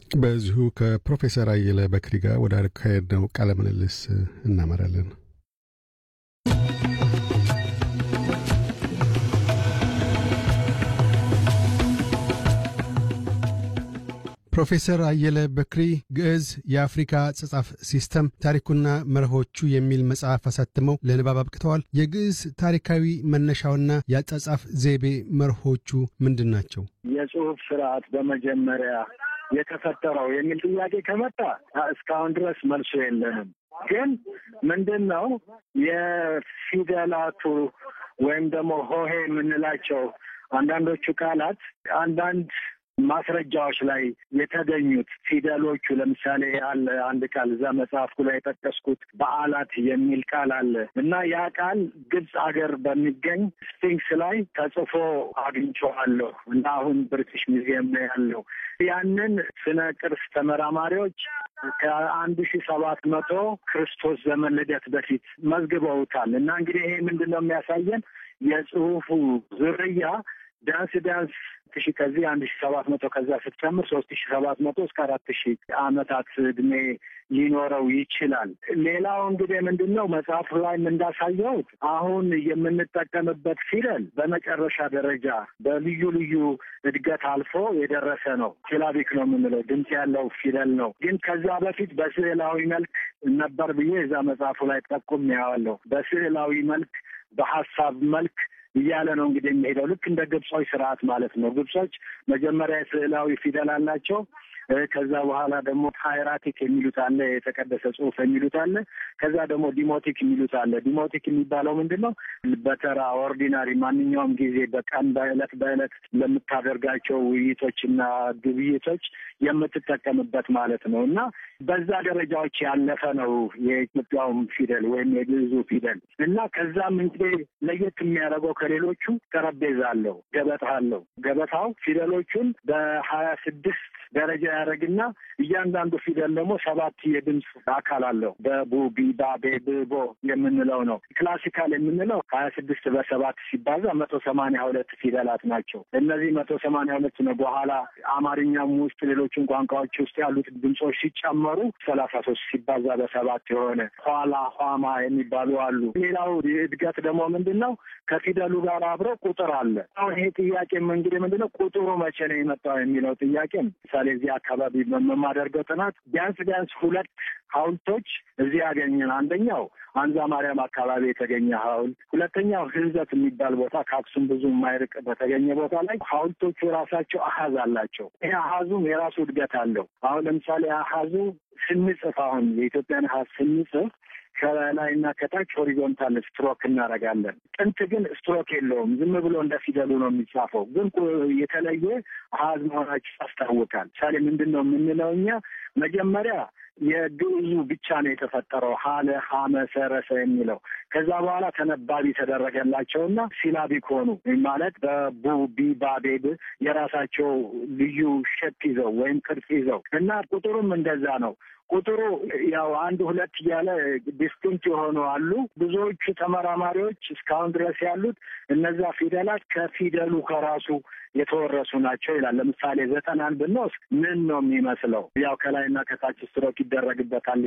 በዚሁ ከፕሮፌሰር አየለ በክሪ ጋር ወደ አካሄድነው ቃለ ምልልስ እናመራለን። ፕሮፌሰር አየለ በክሪ ግዕዝ የአፍሪካ አጻጻፍ ሲስተም ታሪኩና መርሆቹ የሚል መጽሐፍ አሳትመው ለንባብ አብቅተዋል። የግዕዝ ታሪካዊ መነሻውና የአጻጻፍ ዘይቤ መርሆቹ ምንድን ናቸው? የጽሁፍ ስርዓት በመጀመሪያ የተፈጠረው የሚል ጥያቄ ከመጣ እስካሁን ድረስ መልሶ የለንም። ግን ምንድን ነው የፊደላቱ ወይም ደግሞ ሆሄ የምንላቸው አንዳንዶቹ ቃላት አንዳንድ ማስረጃዎች ላይ የተገኙት ፊደሎቹ ለምሳሌ አለ አንድ ቃል እዛ መጽሐፍኩ ላይ የጠቀስኩት በዓላት የሚል ቃል አለ እና ያ ቃል ግብፅ ሀገር በሚገኝ ስፊንክስ ላይ ተጽፎ አግኝቼዋለሁ እና አሁን ብሪቲሽ ሙዚየም ነው ያለው። ያንን ስነ ቅርስ ተመራማሪዎች ከአንድ ሺ ሰባት መቶ ክርስቶስ ዘመን ልደት በፊት መዝግበውታል እና እንግዲህ ይሄ ምንድን ነው የሚያሳየን የጽሁፉ ዝርያ ቢያንስ ቢያንስ ሺ ከዚህ አንድ ሺ ሰባት መቶ ከዛ ስትጨምር ሶስት ሺ ሰባት መቶ እስከ አራት ሺ ዓመታት እድሜ ሊኖረው ይችላል። ሌላው እንግዲህ ምንድን ነው መጽሐፉ ላይም እንዳሳየሁት አሁን የምንጠቀምበት ፊደል በመጨረሻ ደረጃ በልዩ ልዩ እድገት አልፎ የደረሰ ነው። ሲላቢክ ነው የምንለው ድምፅ ያለው ፊደል ነው። ግን ከዛ በፊት በስዕላዊ መልክ ነበር ብዬ እዛ መጽሐፉ ላይ ጠቁም ያዋለሁ። በስዕላዊ መልክ በሀሳብ መልክ እያለ ነው እንግዲህ የሚሄደው ልክ እንደ ግብጾች ስርዓት ማለት ነው። ግብጾች መጀመሪያ የስዕላዊ ፊደል አላቸው። ከዛ በኋላ ደግሞ ሃይራቲክ የሚሉት አለ፣ የተቀደሰ ጽሑፍ የሚሉት አለ። ከዛ ደግሞ ዲሞቲክ የሚሉት አለ። ዲሞቲክ የሚባለው ምንድን ነው? በተራ ኦርዲናሪ፣ ማንኛውም ጊዜ በቀን በዕለት በዕለት ለምታደርጋቸው ውይይቶችና ግብይቶች የምትጠቀምበት ማለት ነው እና በዛ ደረጃዎች ያለፈ ነው የኢትዮጵያውም ፊደል ወይም የግዕዙ ፊደል እና ከዛም እንግዲህ ለየት የሚያደርገው ከሌሎቹ ጠረጴዛ አለው፣ ገበታ አለው። ገበታው ፊደሎቹን በሀያ ስድስት ደረጃ ያደረግና እያንዳንዱ ፊደል ደግሞ ሰባት የድምፅ አካል አለው። በቡ ቢባ ቤብቦ የምንለው ነው። ክላሲካል የምንለው ሀያ ስድስት በሰባት ሲባዛ መቶ ሰማንያ ሁለት ፊደላት ናቸው። እነዚህ መቶ ሰማንያ ሁለት ነው። በኋላ አማርኛም ውስጥ ሌሎችን ቋንቋዎች ውስጥ ያሉት ድምፆች ሲጨመሩ ሰላሳ ሶስት ሲባዛ በሰባት የሆነ ኋላ ኋማ የሚባሉ አሉ። ሌላው እድገት ደግሞ ምንድን ነው? ከፊደሉ ጋር አብረው ቁጥር አለ። አሁን ይሄ ጥያቄም እንግዲህ ምንድን ነው ቁጥሩ መቼ ነው የመጣው የሚለው ጥያቄ ምሳሌ እዚህ አካባቢ በማደርገው ጥናት ቢያንስ ቢያንስ ሁለት ሐውልቶች እዚህ ያገኘን። አንደኛው አንዛ ማርያም አካባቢ የተገኘ ሐውልት፣ ሁለተኛው ህንዘት የሚባል ቦታ ከአክሱም ብዙ የማይርቅ በተገኘ ቦታ ላይ ሐውልቶቹ የራሳቸው አሀዝ አላቸው። ይሄ አሀዙም የራሱ እድገት አለው። አሁን ለምሳሌ አሀዙ ስንጽፍ አሁን የኢትዮጵያን አሀዝ ስንጽፍ ከላይና ከታች ሆሪዞንታል ስትሮክ እናደርጋለን። ጥንት ግን ስትሮክ የለውም። ዝም ብሎ እንደ ፊደሉ ነው የሚጻፈው። ግን የተለየ አሀዝ መሆናቸው ያስታውቃል። ምሳሌ ምንድን ነው የምንለው እኛ መጀመሪያ የግዕዙ ብቻ ነው የተፈጠረው ሀለ ሀመ ሰረሰ የሚለው ከዛ በኋላ ተነባቢ ተደረገላቸውና ሲላቢክ ሆኑ ማለት በቡ ቢ ባ ቤ ብ የራሳቸው ልዩ ሸፕ ይዘው ወይም ቅርጽ ይዘው እና ቁጥሩም እንደዛ ነው። ቁጥሩ ያው አንድ ሁለት እያለ ዲስቲንክት የሆኑ አሉ። ብዙዎቹ ተመራማሪዎች እስካሁን ድረስ ያሉት እነዛ ፊደላት ከፊደሉ ከራሱ የተወረሱ ናቸው ይላል። ለምሳሌ ዘጠናን ብንወስድ ምን ነው የሚመስለው? ያው ከላይና ከታች ስትሮክ ይደረግበታል